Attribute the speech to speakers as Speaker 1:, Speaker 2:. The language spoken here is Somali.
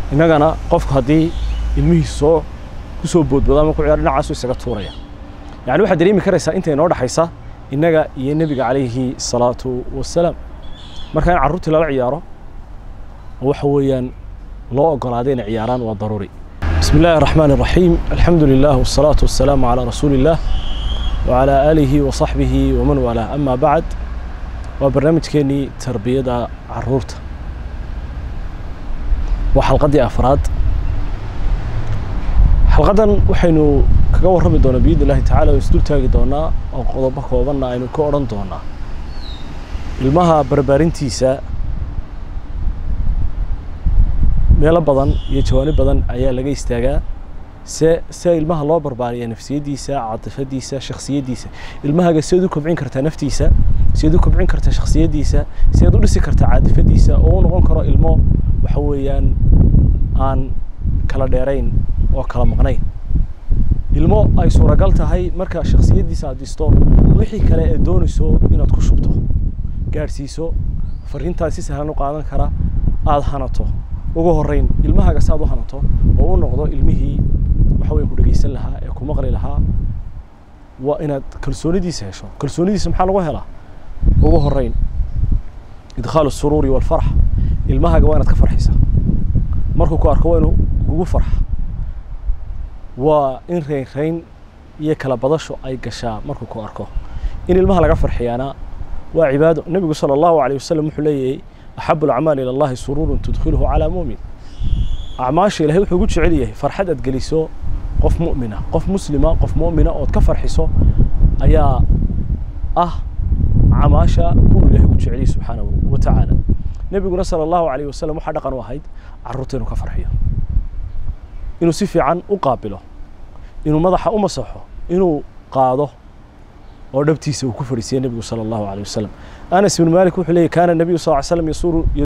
Speaker 1: innagana qofku haddii ilmihiisu soo ku soo boodboodo ama ku ciyaaro dhinacaasu isaga tuuraya yacni waxaad dareemi karaysaa inta inoo dhexaysa innaga iyo nebiga calayhi salaatu wasalaam marka in carruurtii lala ciyaaro oo waxa weeyaan loo ogolaaday inay ciyaaraan waa daruuri بسم الله الرحمن الرحيم الحمد لله والصلاة والسلام على رسول الله وعلى آله وصحبه ومن والاه أما بعد وبرنامج كيني تربية عرورته وحلقة أفراد حلقة وحينو kaga warrami doona biidni illaahi tacaala oo isdul taagi doonaa oo qodobo koobanna aynu ka odhan doonaa ilmaha barbaarintiisa meelo badan iyo jawaani badan ayaa laga istaagaa se se ilmaha loo barbaariya nafsiyaddiisa catifadiisa shakhsiyaddiisa ilmahaaga siad u kobcin kartaa naftiisa siad u kobcin kartaa shakhsiyaddiisa siad u dhisi kartaa catifadiisa oo u noqon karo ilmo waxa weeyaan aan kala dheerayn oo kala maqnayn ilmo ay suuragal tahay marka shakhsiyaddiisa aad dhisto wixii kale ee doonayso inaad ku shubto gaadhsiiso fariintaad si sahlan u qaadan kara aada hanato ugu horreyn ilmahaaga saad u hanato oo u noqdo ilmihii waxa weye ku dhegaysan lahaa ee ku maqli lahaa waa inaad kalsoonidiisa hesho kalsoonidiisa maxaa lagu helaa ugu horreyn idkhaalu suruuri walfarx ilmahaaga waa inaad ka farxisa markuu ku arko waa inuu kugu farxa waa in reynreyn iyo kala badasho ay gashaa markuu ku arko in ilmaha laga farxiyaana waa cibaado nebigu sala allahu alayh wasalam wuxuu leeyahay axabu alacmaal ila allahi suruurun tudkhiluhu calaa muumin acmaasha ilahay wuxuu ugu jecel yahay farxad aad geliso qof mu'mina qof muslima qof mu'mina ood ka farxiso ayaa ah camaasha kuwa ilahay ugu jecel yahay subxaanahu wa tacaala nebiguna sala allahu alayh wasalam waxaa dhaqan u ahayd carruurta inuu ka farxiyo inuu si fiican u qaabilo inuu madaxa u masaxo inuu qaado oo dhabtiisa uu ku fadhiisiye nebigu sala allahu alayh wasalam anas ibnu malik wuxuu leeyahy kaana nebiyu sal ly slam yasuuru